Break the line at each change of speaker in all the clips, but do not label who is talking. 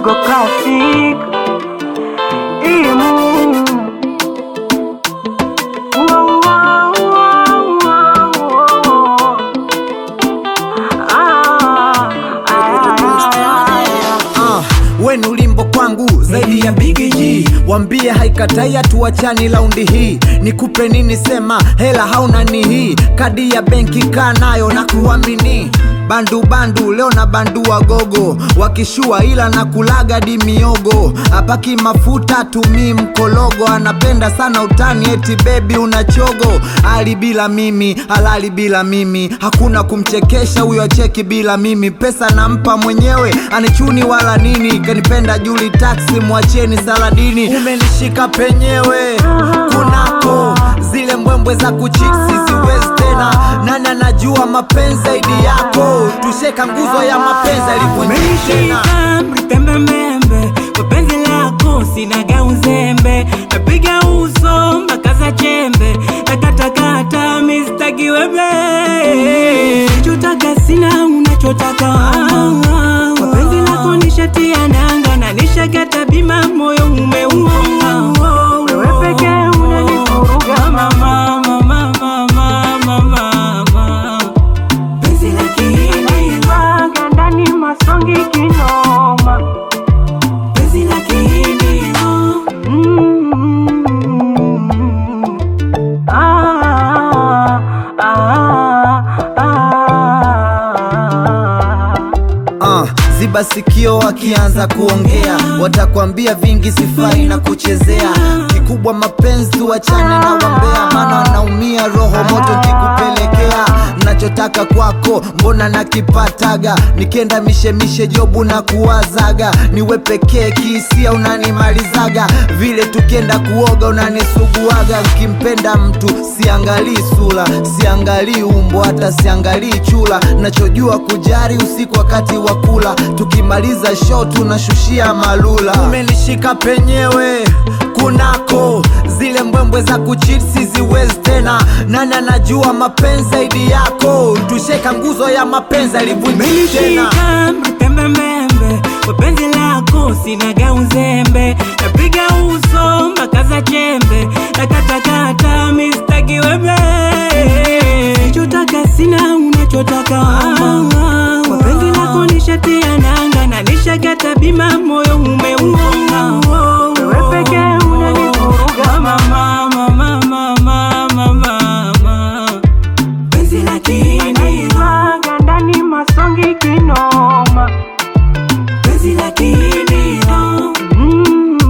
Bongo Classic Imu Wow, wow, wow, wow. Ah, ah, ah,
Ah, we ni ulimbo kwangu zaidi ya Big G, wambie haikatai hatuachani laundi hii. Nikupe nini? Sema hela hauna ni hii, kadi ya benki kaa nayo na kuamini bandu bandu leo na bandua gogo wakishua ila na kulaga di miogo apaki mafuta tumii mkologo anapenda sana utani eti bebi una chogo ali bila mimi halali bila mimi hakuna kumchekesha huyo acheki bila mimi pesa nampa mwenyewe anichuni wala nini kanipenda juli taksi mwacheni saladini umenishika penyewe kunako zile mbwembwe za kuchiksi siwezi tena nani anajua mapenzi zaidi yako tusheka nguzo ya mapenzi alivunjika tena
Umenishika mtembemembe kwa penzi lako sinaga uzembe napiga uso mpaka za chembe nakatakata mistaki webe chotaka sina unachotaka kwa penzi lako nishatia nanga na nishakata bima moyo umeua
Wewe pekee unanivuruga
mama mama mama mama mama penzi la kihindi
Waga ndani masongi kinoma
penzi la kihindi
Mm. Ah, ah, ah.
Ah, ziba sikio wakianza kuongea, watakwambia vingi sifai na kuchezea. Kikubwa mapenzi tuachane na wambea, maana wanaumia roho moto kikupelekea. Nachotaka kwako mbona nakipataga, nikienda mishemishe jobu na kuwazaga, niwe pekee kihisia unanimalizaga, vile tukienda kuoga unanisuguaga. Nkimpenda mtu siangalii sura, siangalii umbo, hata siangalii chula, nachojua kujari usiku wakati wa kula, tukimaliza show tunashushia malula. Umenishika penyewe kunako zile mbwembwe za kuchipsi ziwezi tena, nani anajua mapenzi zaidi yako? Tusheka nguzo ya mapenzi alivunjika tena.
Umenishika mtembemembe kwa penzi lako sinaga uzembe napiga uso mpaka za chembe nakatakata mistaki webe chotaka sina unachotaka kwa penzi lako nishatia nanga na nishakata bima moyo umeua
Wewe pekee unanivuruga
mama mama mama mama mama penzi la kihindi
Waga ndani masongi kinoma
penzi la kihindi
Mm.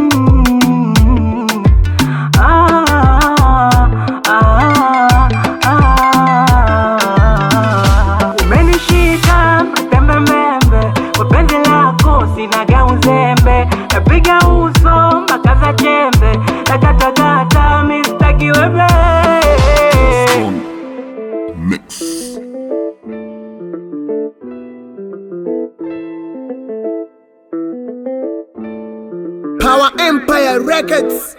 Ah, ah, ah. Umenishika mtembemembe kwa penzi lako sinaga uzembe napiga uso mpaka za chembe nakatakata mistaki webe
Mix.
Power Empire Records